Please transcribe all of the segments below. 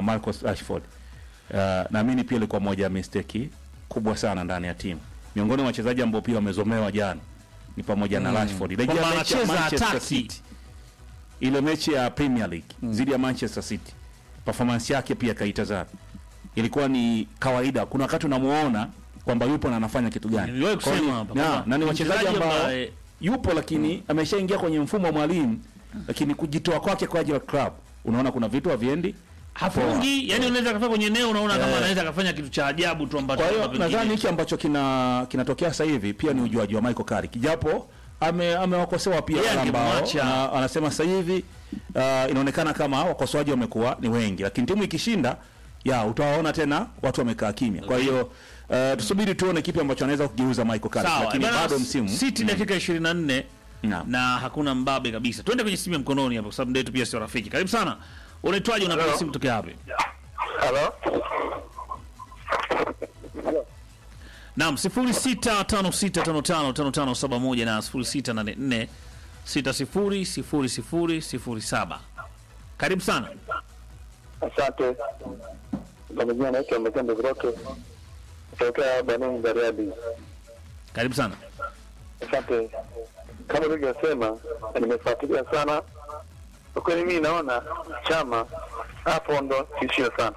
Marcus Rashford. Uh, naamini pia ilikuwa moja ya mistake kubwa sana ndani ya timu. Miongoni mwa wachezaji ambao pia wamezomewa jana ni pamoja na Rashford. Rejea Kwamba mechi ya anacheza Manchester ataki. City. Ile mechi ya Premier League dhidi ya Manchester City. Performance yake pia kaitazama. Ilikuwa ni kawaida. Kuna wakati unamuona kwamba yupo na anafanya kitu gani. Niliwahi Kwa hiyo kusema ni- hapa na, kwamba na ni wachezaji mchezaji ambao ambaye- yupo lakini ameshaingia kwenye mfumo wa mwalimu lakini kujitoa kwake kwa ajili ya club unaona kuna vitu haviendi hafungi yani unaweza kafanya kwenye eneo unaona kama Eh. anaweza kafanya kitu cha ajabu tu ambacho kwa hiyo labda pengine- nadhani hiki ambacho kina kinatokea sasa hivi pia ni ujuaji wa Michael Carrick japo ame amewakosoa pia Yeye wale ambao angemwacha. na- anasema sasa hivi uh, inaonekana kama wakosoaji wamekuwa ni wengi lakini timu ikishinda ya utawaona tena watu wamekaa kimya kwa hiyo uh, tusubiri tuone kipi ambacho anaweza kugeuza Michael Carrick sawa lakini bana, bado msimu City dakika 24 Naam. na hakuna mbabe kabisa twende kwenye simu ya mkononi hapo kwa sababu ndio yetu pia sio rafiki karibu sana unaitwaje unapiga Hello. simu tokea wapi Halo? Naam, 0656555571 na 0684600007. Karibu sana. Asante. Kwa majina naitwa Mekembe Groke kutokea Banoni Bariadi. Karibu sana. Asante. Kama ulivyosema, nimefuatilia sana kwa kweli. Mimi naona chama hapo ndo tishio sana.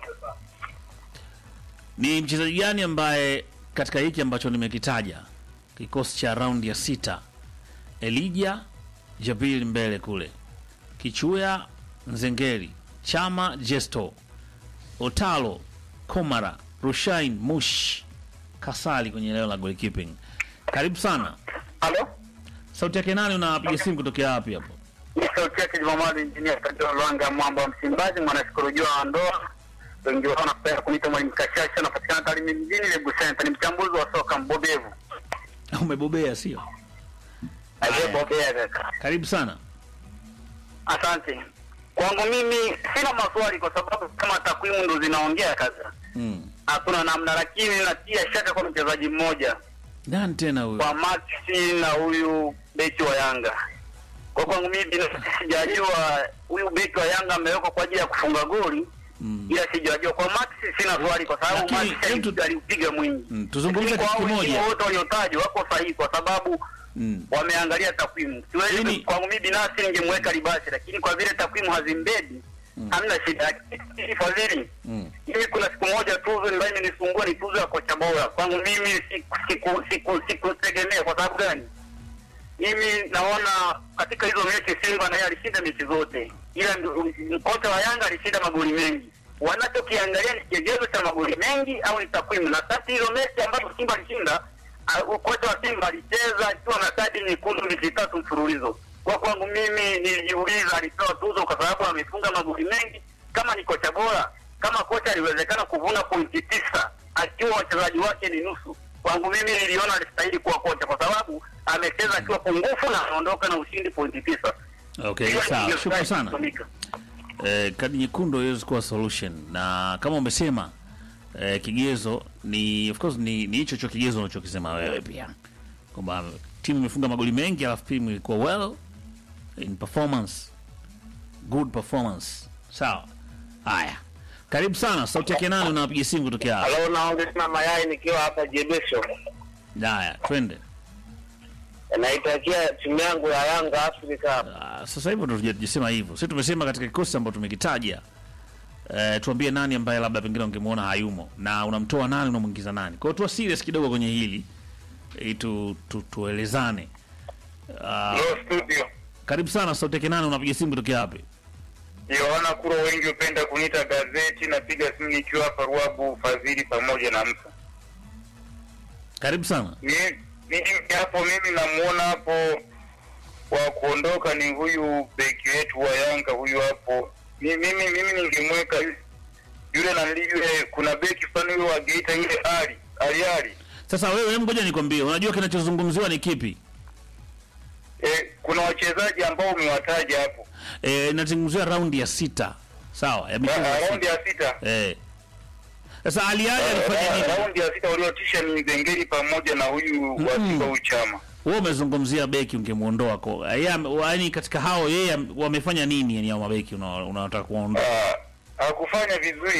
Ni mchezaji gani ambaye katika hiki ambacho nimekitaja kikosi cha raundi ya sita, Elija Jabil mbele kule, Kichuya Nzengeri, Chama Jesto, Otalo Komara, Rushain Mush, Kasali kwenye eneo la goalkeeping. Karibu sana. Halo? Sauti yake nani? Unapiga simu kutokea wapi hapo? Ni sauti yake Jumamali Injinia Kadro Lwanga Mwamba wa Msimbazi, mwanasikolojia wa ndoa. Wengi wao wanapenda kuniita Mwalimu Kashasha, napatikana Tarime mjini Lebu Center. Ni mchambuzi wa soka mbobevu. Umebobea sio? Aliyebobea kaka. Karibu sana. Asante. Kwangu mimi sina maswali kwa sababu kama takwimu ndo zinaongea kaza, Mm. hakuna namna, lakini natia shaka kwa mchezaji mmoja Nani tena huyo? kwa Maxi na huyu beki wa Yanga. Kwa kwangu mimi binafsi sijajua huyu beki wa Yanga amewekwa kwa ajili ya kufunga goli Mm. ila sijajua kwa Maxi sina swali kwa sababu Lakini, Maxi hebu tu- aliupiga mwingi. Mm, tuzungumze Lakini kwa kitu hao wengine kimoja. wote waliotajwa wako sahihi kwa sababu Mm. wameangalia takwimu. Siwezi Lakini- kwangu mimi binafsi ningemweka Libasi, lakini kwa vile takwimu hazimbedi hamna shida. Lakini Fadhili, Mm. mimi kuna siku moja tuzo ambayo imenisumbua ni tuzo ya kocha bora. Kwangu mimi siku siku siku sikutegemea. Kwa sababu gani? Mimi naona katika hizo mechi Simba naye alishinda mechi zote, ila ndio- kocha wa Yanga alishinda magoli mengi. Wanachokiangalia ni kigezo cha magoli mengi au ni takwimu? Na kati hizo mechi ambazo Simba alishinda, ah, kocha wa Simba alicheza akiwa na kadi nyekundu mechi tatu mfululizo. Kwa kwangu mimi nilijiuliza, alipewa tuzo kwa sababu amefunga magoli mengi. Kama ni kocha bora, kama kocha aliwezekana kuvuna pointi tisa akiwa wachezaji wake ni nusu, kwangu mimi niliona alistahili kuwa kocha kwa sababu amecheza akiwa pungufu na anaondoka na ushindi pointi tisa. Okay, Hiyo sawa. ndio Shukrani sana. kutumika. Eh, kadi nyekundu haiwezi kuwa solution na kama umesema eh, kigezo ni of course ni ni hicho hicho kigezo unachokisema wewe pia kwamba timu imefunga magoli mengi alafu timu ilikuwa well in performance good performance sawa haya karibu sana sauti yake nani unapiga simu kutokea hapa Halo, naongea mayai nikiwa hapa Jebesho. haya twende Naitakia timu yangu ya Yanga Afrika. Ah, sasa hivyo ndo tuja- tujasema hivyo sisi tumesema katika kikosi ambacho tumekitaja eh, tuambie nani ambaye labda pengine ungemwona hayumo na unamtoa nani unamwingiza nani kwa hiyo tuwa serious kidogo kwenye hili ili tu, tu, tuelezane Ah, Hello studio. karibu sana sauti yake nani unapiga simu kutokea wapi Yohana Kuro, wengi hupenda kuniita gazeti. Napiga simu nikiwa hapa Ruabu, Fadhili pamoja na Msa. karibu sana Mi- mimi hapo, mimi namuona hapo wa kuondoka ni huyu beki wetu wa Yanga huyu hapo. Mi- Mimi mimi ningemweka yu- yule na yule, kuna beki fulani yule wa Geita yule Ali Ali Ali. sasa wewe hebu ngoja nikwambie unajua kinachozungumziwa ni kipi Eh, kuna wachezaji ambao umewataja hapo eh, nazungumzia raundi ya sita sawa ya michezo ya Ra- sita. raundi ya sita. eh. sasa aliali alifanya Ra- nini Raundi ya sita waliotisha ni Zengeri pamoja na huyu wa Simba huyu Chama. wewe umezungumzia beki ungemuondoa ko yaani katika hao yeye am- wamefanya nini yani hao mabeki una- unataka kuwaondoa Ah, hakufanya vizuri